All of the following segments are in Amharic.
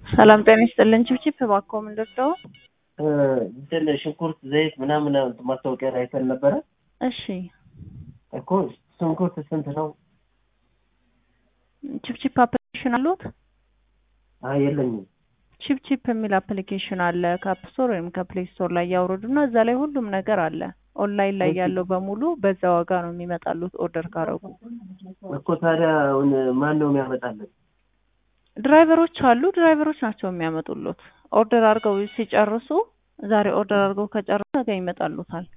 ሰላም ጤና ይስጥልን። ችብችብ እባክዎ ምንድን ነው? እንትን ሽንኩርት፣ ዘይት ምናምን ማስታወቂያ ላይ አይተን ነበረ እሺ እኮ ሽንኩርት ስንት ነው? ችብችብ አፕሊኬሽን አሉት? አይ የለኝም። ችብችብ የሚል አፕሊኬሽን አለ ከአፕ ስቶር ወይም ከፕሌይ ስቶር ላይ ያውርዱና እዛ ላይ ሁሉም ነገር አለ። ኦንላይን ላይ ያለው በሙሉ በዛ ዋጋ ነው የሚመጣሉት ኦርደር ካረጉ። እኮ ታዲያ አሁን ማን ነው የሚያመጣልን? ድራይቨሮች አሉ። ድራይቨሮች ናቸው የሚያመጡሉት። ኦርደር አድርገው ሲጨርሱ ዛሬ ኦርደር አድርገው ከጨረሱ ነገ ይመጣሉታል።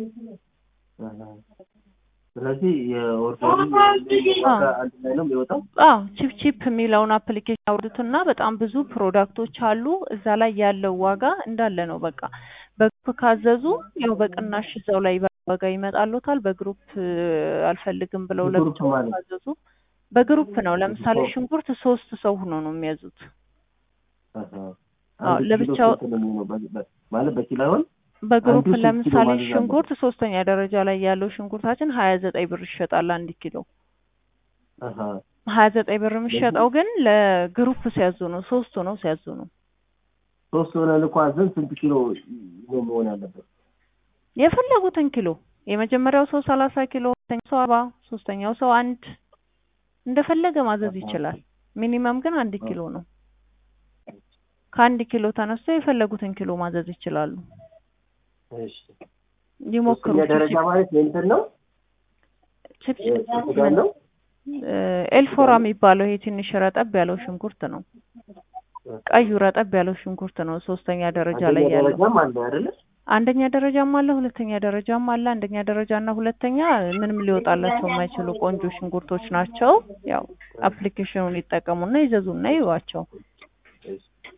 ስለዚህ የኦርደሩ ዋጋ አንድ ላይ ነው የሚወጣው? አዎ ቺፕ የሚለውን አፕሊኬሽን አውርዱትና በጣም ብዙ ፕሮዳክቶች አሉ። እዛ ላይ ያለው ዋጋ እንዳለ ነው። በቃ በግሩፕ ካዘዙ ያው በቅናሽ እዛው ላይ ዋጋ ይመጣሉታል። በግሩፕ አልፈልግም ብለው በግሩፕ ለብቻው ማለት? ካዘዙ በግሩፕ ነው። ለምሳሌ ሽንኩርት ሶስት ሰው ሆኖ ነው የሚያዙት። አሃ። አዎ፣ አንድ ኪሎ ለብቻው ስንት ነው የሚሆነው? በ- በ- ማለት በኪሎ አይሆን? በግሩፕ አንዱ ስንት ኪሎ ለምሳሌ ማዘዝ ሽንኩርት ሶስተኛ ደረጃ ላይ ያለው ሽንኩርታችን ሀያ ዘጠኝ ብር ይሸጣል አንድ ኪሎ። አሃ። ሀያ ዘጠኝ ብር የሚሸጠው ግን ለግሩፕ ሲያዙ ነው። ሶስቱ ነው ሲያዙ ነው። ሶስት ሆነን እኮ አዘን ስንት ኪሎ ነው መሆን ያለበት? የፈለጉትን ኪሎ የመጀመሪያው ሰው ሰላሳ ኪሎ፣ ሁለተኛው ሰው አርባ ሶስተኛው ሰው አንድ እንደፈለገ ማዘዝ ይችላል። ሚኒመም ግን አንድ ኪሎ ነው። ከአንድ ኪሎ ተነስቶ የፈለጉትን ኪሎ ማዘዝ ይችላሉ። እሺ። ይሞክሩ። ሶስተኛ ደረጃ ማለት የእንትን ነው ችፕችፕ የስጋ ነው? ኤልፎራ የሚባለው ይሄ ትንሽ ረጠብ ያለው ሽንኩርት ነው። ቀዩ ረጠብ ያለው ሽንኩርት ነው ሶስተኛ ደረጃ ላይ አንደኛ ያለው። ደረጃም አለ አይደለ? አንደኛ ደረጃም አለ፣ ሁለተኛ ደረጃም አለ። አንደኛ ደረጃ እና ሁለተኛ ምንም ሊወጣላቸው የማይችሉ ቆንጆ ሽንኩርቶች ናቸው። ያው አፕሊኬሽኑን ይጠቀሙና ይዘዙና ይዋቸው።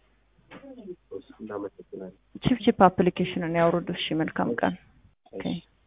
እናመሰግናለን። ቺፕቺፕ አፕሊኬሽንን ያውርዱ። እሺ፣ መልካም ቀን። ኦኬ